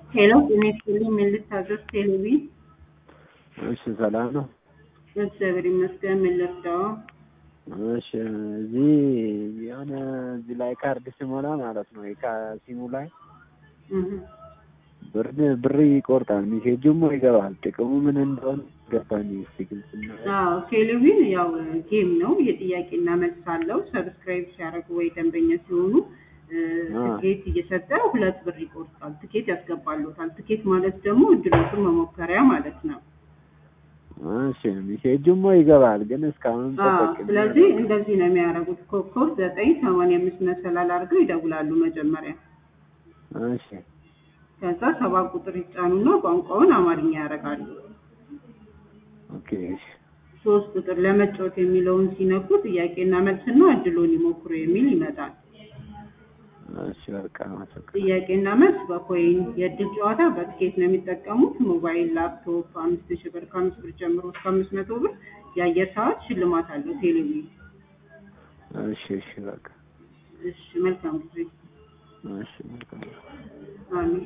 ሄሎ ጤና ይስጥልኝ ምን ልታዘዝ ቴሌቪ እሺ ሰላም ነው። እግዚአብሔር ይመስገን ምን ልርዳው እሺ እዚህ የሆነ እዚህ ላይ ካርድ ሲሞላ ማለት ነው ሲሙ ላይ እህ ብር ብር ይቆርጣል፣ ሜሴጁም ይገባል። ጥቅሙ ምን እንደሆነ ገባኝ። እስቲ ግልጽ ነው። አዎ ቴሌቪዥን ያው ጌም ነው የጥያቄና መልስ አለው ሰብስክራይብ ሲያደርጉ ወይ ደንበኛ ሲሆኑ እ፣ ትኬት እየሰጠ ሁለት ብር ይቆርጣል ትኬት ያስገባሉታል ትኬት ማለት ደግሞ እድሎቹን መሞከሪያ ማለት ነው እሺ ሜሴጁም ይገባል፣ ግን እስካሁን አዎ ተጠቅሜ ስለዚህ እንደዚህ ነው የሚያደርጉት ኮከብ ዘጠኝ ሰማንያ አምስት መሰላል አድርገው ይደውላሉ መጀመሪያ እሺ ከዛ ሰባት ቁጥር ይጫኑና ቋንቋውን አማርኛ ያደርጋሉ ኦኬ እሺ ሶስት ቁጥር ለመጫወት የሚለውን ሲነኩ ጥያቄና መልስና እድሎን ይሞክሩ የሚል ይመጣል እሺ በቃ አመሰግናለሁ። ጥያቄና መልስ በኮይን የእድል ጨዋታ በትኬት ነው የሚጠቀሙት ሞባይል ላፕቶፕ አምስት ሺህ ብር ከአምስት ብር ጀምሮ እስከ አምስት መቶ ብር የአየር ሰዓት ሽልማት አለው ቴሌቪዥን እሺ እሺ በቃ እሺ መልካም ጊዜ እሺ መልካም አሜን